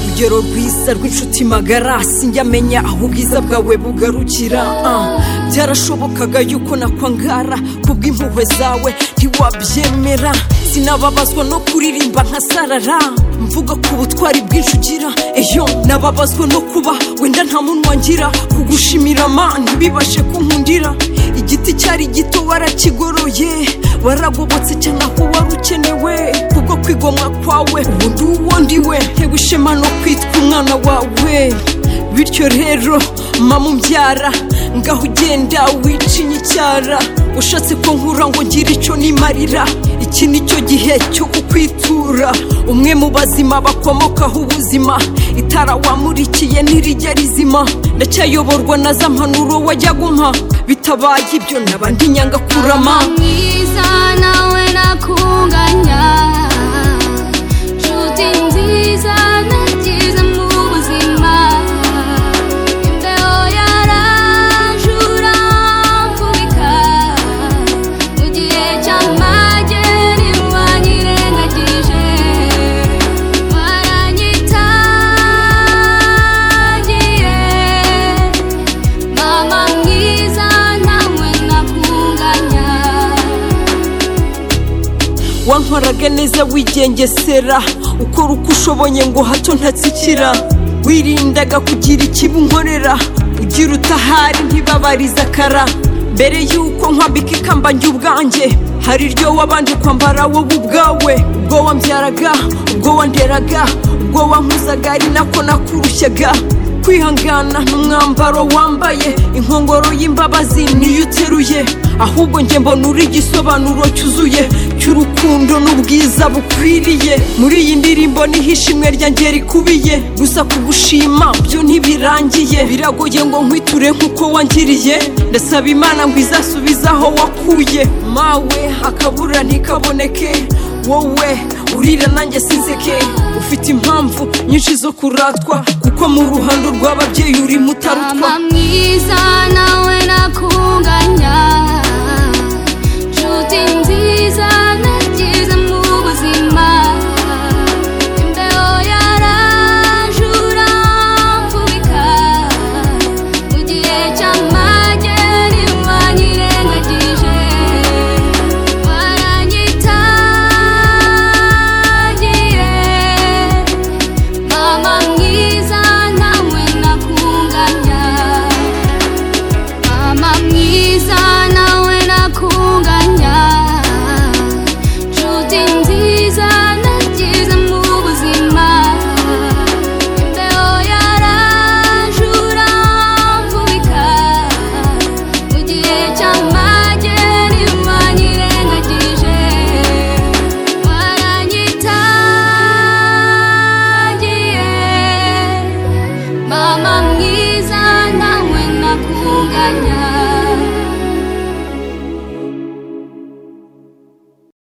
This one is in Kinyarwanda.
urugero rwiza rw'inshuti magara sinjyamenya aho ubwiza bwawe bugarukira byarashobokaga yuko nakwangara kubw'impuhwe zawe ntiwabyemera sinababazwa no kuririmba nka sarara mvuga ku butwari bwinshi ugira eyo nababazwa no kuba wenda nta munwa ngira kugushimira ma ntibibashe kunkundira igiti cyari gito warakigoroye waragobotse cyangwa ko wari ukenewe kubwo kwigomwa kwawe ubundi uwo ndiwe ntewe ishema no kwitwa umwana wawe bityo rero mama umbyara ngaho ugenda wicinya icyara ushatse ko nkura ngo ngire icyo nimarira iki ni cyo gihe cyo kukwitura umwe mu bazima bakomokaho ubuzima itara wamurikiye ntirijya rizima ndacyayoborwa na za mpanuro wajyaga umpa bitabaye ibyo n'abandi nyanga kurama mwiza nawe nakunganya nshuti nziza nagize mu buzima imbeho yarajura mfubika mu gihe cy'amageri wanyirengagije waranyitangiye mama mwiza nawe nakunganya wankoraga neza wigengesera ukora uko ushoboye ngo hato ntatsikira wirindaga kugira ikibi unkorera ugira utahari ntibabariza kara mbere y'uko nkwambika ikamba njye ubwanjye hari iryo wabanje kwambara wowe ubwawe ubwo wambyaraga ubwo wanderaga ubwo wankuzaga ari nako nakurushyaga kwihangana n'umwambaro wambaye inkongoro y'imbabazi niyo uteruye ahubwo njye mbona uri igisobanuro cyuzuye cy'urukundo n'ubwiza bukwiriye muri iyi ndirimbo niho ishimwe ryanjye rikubiye gusa kugushima byo ntibirangiye biragoye ngo nkwiture nk'uko wangiriye ndasaba imana ngo izasubizaho wakuye mawe akabura ntikaboneke wowe urira nanjye sinzeke ufite impamvu nyinshi zo kuratwa kuko mu ruhando rw'ababyeyi urimo utarutwa mama mwiza